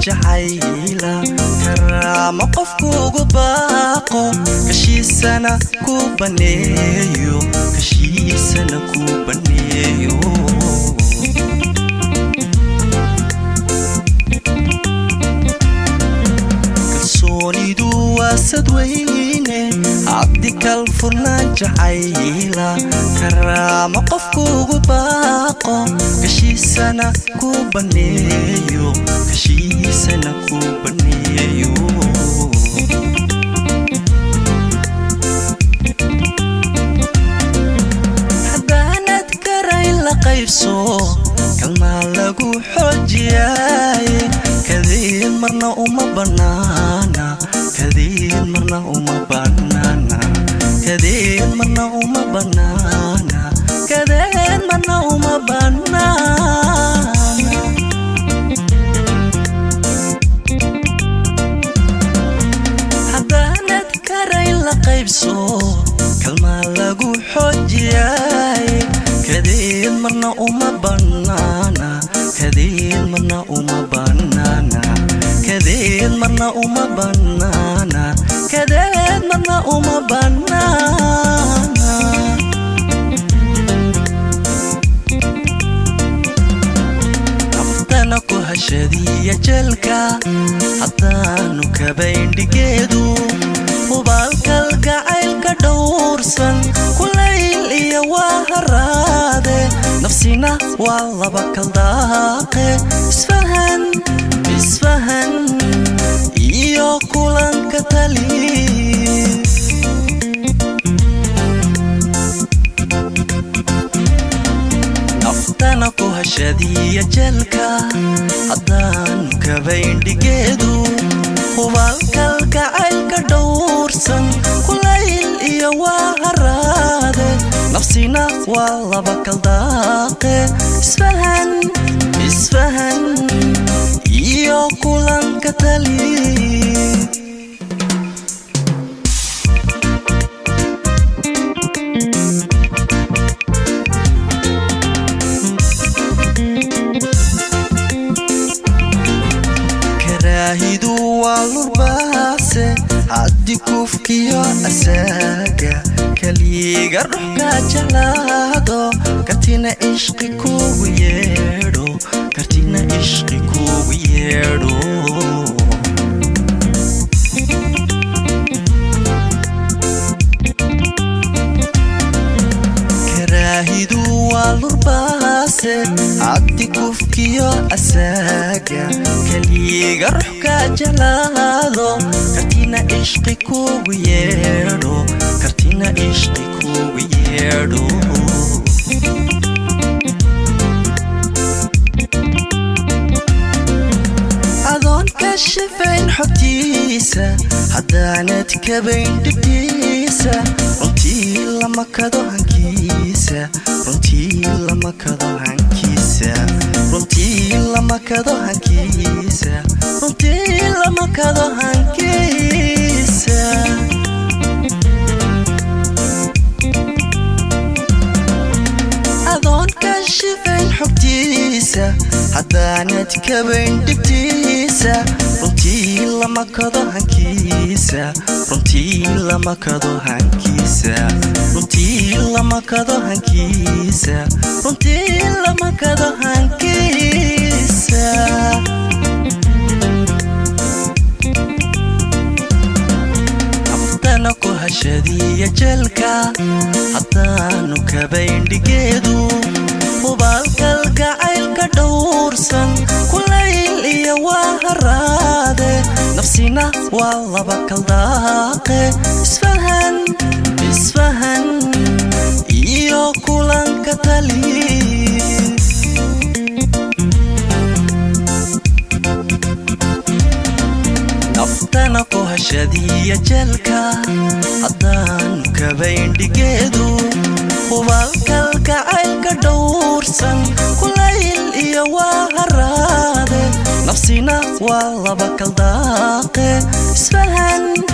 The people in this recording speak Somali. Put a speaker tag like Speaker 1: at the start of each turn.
Speaker 1: jacayla karaamo qofkuugu baaqo kashiisana ku baneeyo kashiisana ku baneeyo kalsoonidu waa sadweyne cabdikal furnaan jacayla karaamo qofkuugu baaqo kashiisana ku baneeyo kashiisana ku baneeyo haddaanad garay la qaybso kalmaa lagu xoojiyaaye kadeed marna uma bannaana kadeed marna uma bannaana kadeed marna uma bannaana kadeed marna uma bannaana haddaanad karay la qaybso kalmaa lagu xoojiyaaye kadeed marna uma bannaana kadeed marna uma bannaana kadeed marna uma bannaana kadeed marna uma bannaana naftana ku hashadiya jelka haddaanu kabaindhigeedu hubaalkal gacaylka dhowrsan kulayl iyo waa haraade nafsina waa laba kaldaaqe isfahan isfahan iyo kulanka tali naftana ku hashadiya jelka haddaanu kabaindhigeedu hubaalkal gacaylka dhowrsan kulayl iyo waa haraade nafsina waa laba kaldaaqe isfahan isfahan iyo kulanka tali karaahidu waa lurbaase haddi kufkiyo asaaga kaliiga ruxka jalaado kartina ishqi kugu yeedho kartina ishqi kugu yeedho karaahidu waa lurbaase cabdi kufkiyo asaaga kaliiga ruxka jalaado kartina ishqi kugu yeedho kartina ishqi kugu yeedho adoon ka shifayn xogtiisa haddaanad kabayn dhibtiisa runtii lama kado hankiisa runtii lama kado hankiisa runtii lama kado hankiisa runtii lama kado hankiisa adoon ka shifayn xogtiisa haddaanad kabayn dhibtiisa runtii lama kado hankiisa runtii lama kado hankiisa runtii lama kado hankiisa runtii lama kado hankiisa naftana ku hashadiya jelka haddaanu kabaindhigeedu hubaalkal gacaylka dhowrsan kulayl iyo waa haraade nafsina waa laba kaldaaqe isfahan isfahan iyo kulanka tali naftana ku hashadiya jelka haddaanu kabaindhigeedu hubaalkal gacaylka dhowrsan kulayl iyo waa haraade nafsina waa laba kaldaaqe isfahan